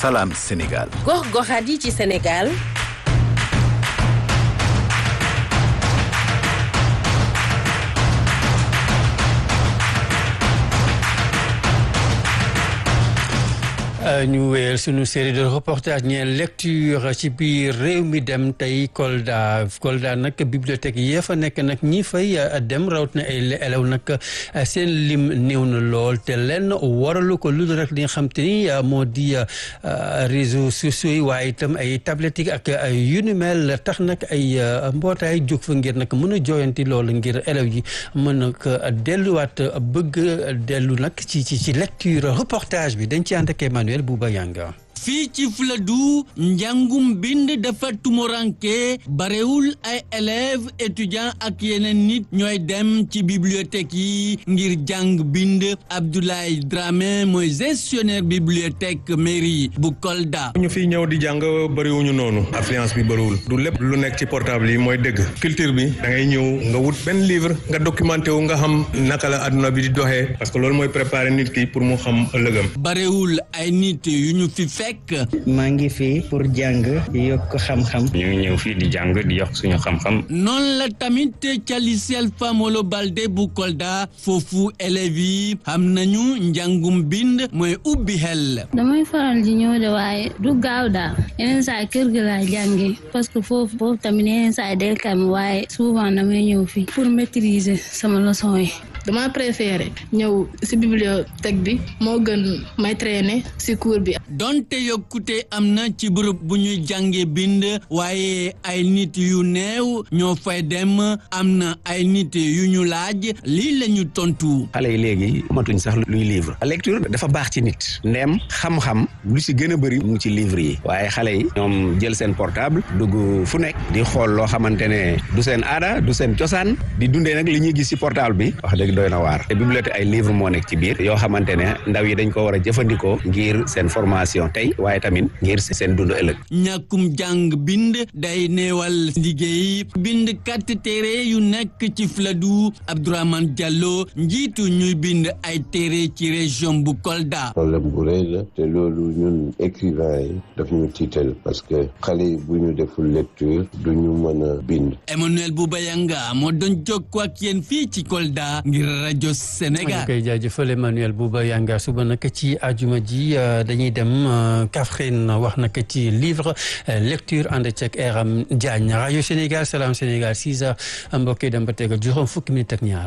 Salam Sénégal. gox-goxaat yi ci Sénégal. ñu wéyal sunu série de reportage ñeel lecture ci biir réew mi dem tey Kolda Kolda nag bibliothèque yee fa nekk nag ñi fay dem rawat na ay élèves nag seen lim néew na lool te lenn waralu ko lu rek li nga xam te ni moo di réseaux sociaux yi waaye itam ay tablettes ak yu ni mel tax nag ay mbootaay jóg fa ngir nag mën a jooyanti loolu ngir élèves yi mën a delluwaat bëgg dellu nag ci ci ci lecture reportage bi dañ ci ànd ak Emmanuel Bouba Yanga fii ci Fuladu njàngum bind dafa tumoranke barewul ay élèves étudiants ak yeneen nit ñooy dem ci bibliothèque yi ngir jàng bind Abdoulaye Dramé mooy gestionnaire bibliothèque mairie bu Kolda. ñu fiy ñëw di jàng bëriwuñu noonu affluence bi bëriwul du lépp lu nekk ci portable yi mooy dëgg culture bi da ngay ñëw nga wut benn livre nga documenté wu nga xam naka la adduna bi di doxee parce que loolu mooy préparer nit ki pour mu xam ëllëgam. barewul ay nit yu ñu fi fekk. maa ngi fii pour jàng yokk xam-xam. ñu ngi ñëw fii di jàng di yokk suñu xam-xam. noonu la tamit ca lycée Alpha Molo Baldé bu Kolda foofu élèves yi xam nañu njàngum bind mooy ubbi xel. damay faral di ñëw de waaye du gaaw daal yeneen saa kër gi laa jàngee parce que foofu foofu tamit yeneen saa day kam waaye souvent damay ñëw fii pour maîtriser sama leçon yi. dama préféré ñëw ci bibliothèque bi moo gën may traîner ci cours bi. donte yokkute am na ci bërëb bu ñuy jànge bind waaye ay nit yu néew ñoo fay dem am na ay nit yu ñu laaj lii la ñu tontu. xale yi léegi matuñ sax luy livre lecture dafa baax ci nit ndem xam-xam lu ci gën a bëri mu ci livre yi waaye xale yi ñoom jël seen portable dugg fu nekk di xool loo xamante ne du seen aada du seen cosaan di dundee nag li ñuy gis ci portable bi wax dëgg doy na waar te bibliothèque ay livre moo nekk ci biir yoo xamante ne ndaw yi dañ ko war a jëfandikoo ngir seen formation tey waaye tamit ngir seen dund ëllëg ñàkkum jàng bind day neewal liggéey bind kat téere yu nekk ci Fuladu Abdourahmane Diallo njiitu ñuy bind ay téere ci région bu Kolda problème bu rëy la te loolu ñun écrivain yi daf ñu tiital parce que xale yi bu ñu deful lecture du ñu mën a bind Emmanuel Boubayanga moo doon jokkoo ak yéen fii ci Kolda ngir rajo Sénégal. ñu koy jaajëfal Emmanuel Bouba Yanga suba nag ci ajuma ji dañuy dem Kaffrine wax nag ci livre lecture ànd ceeg Eram Diagne rajo Sénégal Salam Sénégal 6 heures mbokk yi dem ba tegal juróom fukki minute ak ñaar.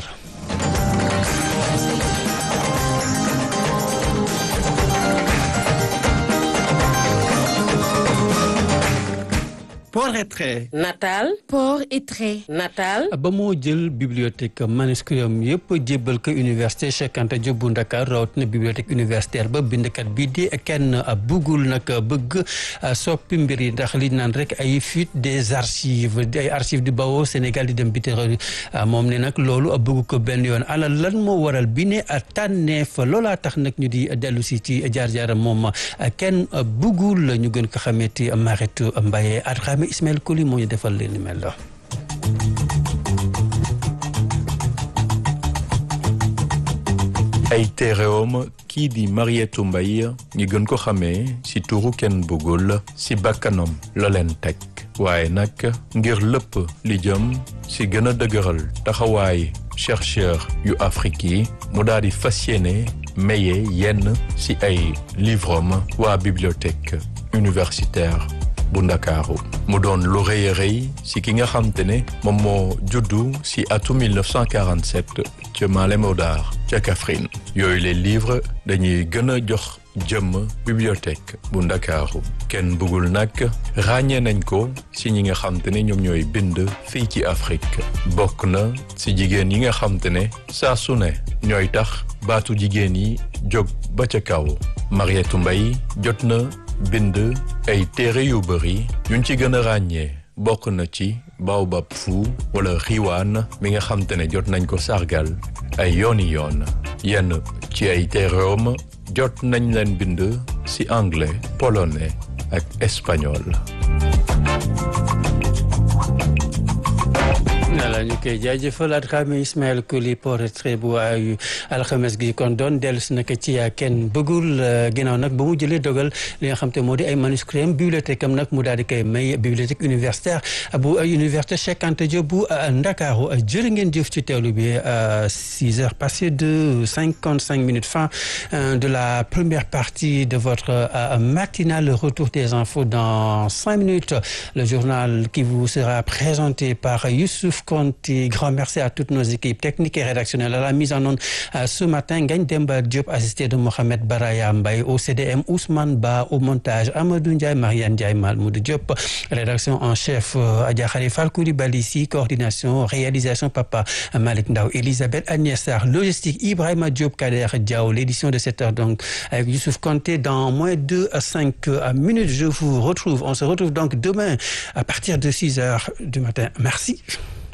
port et trait. Natal. port et trait. Natal. ba moo jël bibliothèque manuscrit am yëpp jébbal ko université Cheikh Anta Diop bu Ndakaar rawatina bibliothèque universitaire ba bindkat bi di kenn bëggul nag bëgg soppi mbir yi ndax li naan rek ay fuite des archives ay archives di bawoo Sénégal di dem biti moom ne nag loolu bëgg ko benn yoon ala lan moo waral bi ne tànneef loolaa tax nag ñu di dellu si ci jaar-jaaram moom kenn bëggul ñu gën ko xameti Maritu Mbaye Adrame Ismaël Koli moo ñu defal leen ni mel la ay téeréewam kii di Mariétou Mbaye ñi gën ko xamee ci turu kenn bëggul ci bakkanam la leen teg waaye nag ngir lépp li jëm ci gën a dëgëral taxawaay chercheur yu Afrique yi mu daal di fas yéene maye yenn ci ay livrom waa bibliothèque universitaire bu ndakaaru mu doon lu rëy a rëy ci ki nga xam te ne moom moo juddu ci atum 1947 ca Malem Hodar ca Kaffrine yooyu les livres dañuy gën a jox jëmm bibliothèque bu ndakaaru kenn bëggul nag ràññee nañ ko ci ñi nga xam te ne ñoom ñooy bind fii ci Afrique bokk na ci jigéen yi nga xam te ne saa su ne ñooy tax baatu jigéen yi jóg ba ca kaw Mariétou Mbaye jot na bind ay téere yu bëri yuñ ci gën a ràññee bokk na ci Baobab Fu wala Xiwaan mi nga xam te ne jot nañ ko sargal ay yooni yoon yenn ci ay téereem jot nañ leen bind ci anglais polonais ak espagnol voilà ñu koy jaajëfalaat xaame Ismaël Koli portrait bu ay alxames gi kon doon dellu si nag ci kenn bëggul ginnaaw nag ba mu jëlee dogal li nga xam te moo di ay manuscrits am bibliothèque am nag mu daal di koy may bibliothèque universitaire bu université Cheikh Anta Diop bu Ndakaaru jërë ngeen jëf ci teewlu bi six heures passées de cinquante cinq minutes fin de la première partie de votre matinale retour des infos dans cinq minutes le journal qui vous sera présenté par Youssouf Konti grand merci à toutes nos équipes techniques et rédactionnelles à la mise en onde ce matin Ngagne Demba Diop assisté de Mohamed Baraya Mbaye au CDM Ousmane Ba au montage Amadou Ndiaye Mariane Ndiaye Malmoud Diop rédaction en chef Adja Khalifa Koulibaly si coordination réalisation Papa Malick Ndaw Elisabeth Agnès Sarr logistique Ibrahima Diop Kader Diaw l'édition de cette heure donc avec Youssouf Konté dans moins de cinq minutes je vous retrouve on se retrouve donc demain à partir de six heures du matin merci